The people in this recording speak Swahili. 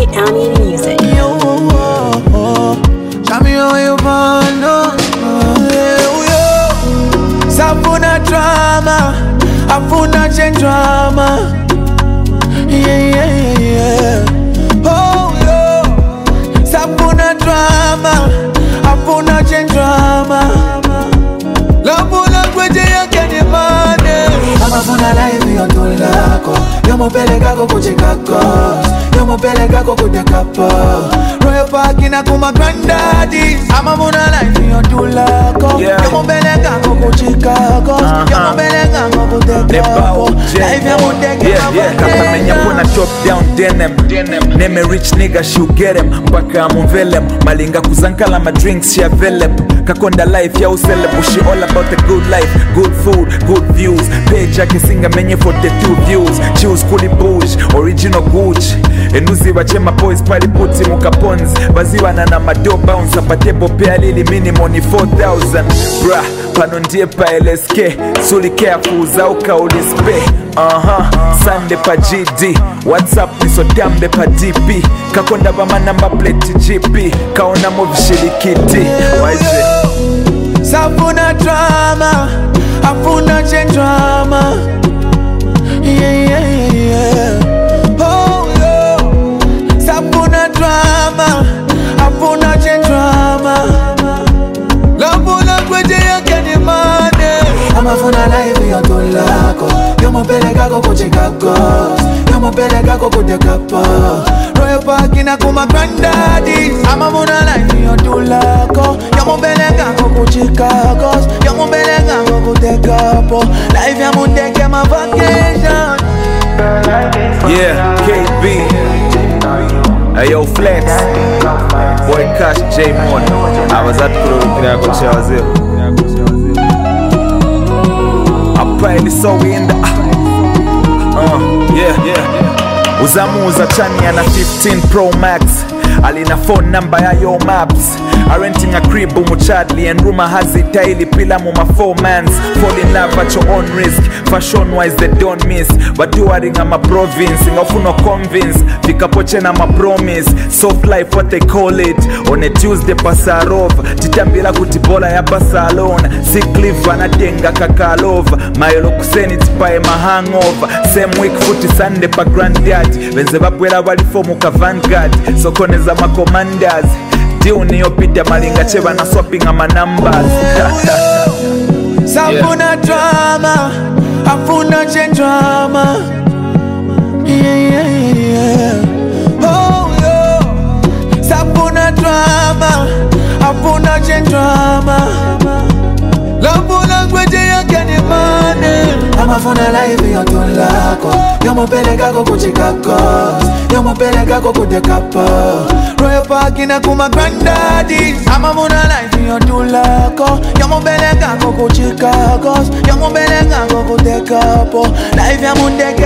Army Music. Yo, oh, oh. Tell me how you want, oh, oh, yo. Safuna drama, afuna chen drama. Yeah, yeah, yeah, yeah. Oh, yo. Safuna drama, afuna chen drama. Love language yake ni mane. Amafuna live yoto lako, yomopelekako kuchikako, yomopelekako kudekapo. Royal Park na kuma granddaddy. Amafuna live yoto lako, Yeah. yomopelekako kuchikako, Uh-huh. yomopelekako kudekapo. Live ya mundeke Yeah, yeah, kakamenya pona top down denim neme rich nigga she'll get him mpaka amuvelem malinga kuzankala ma drinks ya velep kakonda life ya uselep she all about the good life good food good views page yake singa menye 42 views choose kuli bush original gucci enuziba chema boys pali puti mukaponzi baziwana na mado bounce apatebo pea lili minimum ni 4000 bra pano ndiye pa lsk suli careful zauka ulispe aha sande pa gd whatsapp nisodambe pa dp kakonda bamanamba plate gp kaonamo vishirikiti waize Safuna drama, afuna chen drama. Yeah, yeah, yeah. Oh, yo. Safuna drama, afuna chen drama. Love language yake ni mane. Amafuna live yoto lako, yomopelekako kuchikako, yomopelekako kudekapo. Royal Park na kuma granddaddy. Amafuna live yoto lako, yomopelekako kuchikako, yomopelekako kudekapo. Life ya mundeke ma vacation. yeah kb ayo flex boy cash j mon abazati kurukirako cyaze apaini so in the uh, yeah yeah uzamuza chania na 15 pro max alina phone number ya yo maps arenting a crib umuchadli and rumor has it daily pila mu ma four mans fall in love at your own risk fashion wise they don't miss batuaring ama province ngafuna convince vikapoche na ma promise soft life what they call it on a tuesday pasarov titambila kuti bola ya basalona sikliv anatenga kakalova mayelo kuseni tipaye mahangova same week futi sunday pa granddad venze babwera balifo mu kavangard sokoneza macommanders diu niyopita malinga che bana swapping ama numbers Safuna drama, afuna chen drama. Yeah, yeah, yeah. Oh, yo. Safuna drama, afuna chen drama. Love language yake ni mane. Amafuna live yoto lako, yomopelekako kuchikako, yomopelekako kudekapo. Royal Park na kuma granddaddy. Amafuna live yoto lako, yomopelekako kuchikako, yomopelekako kudekapo. Life ya mundeke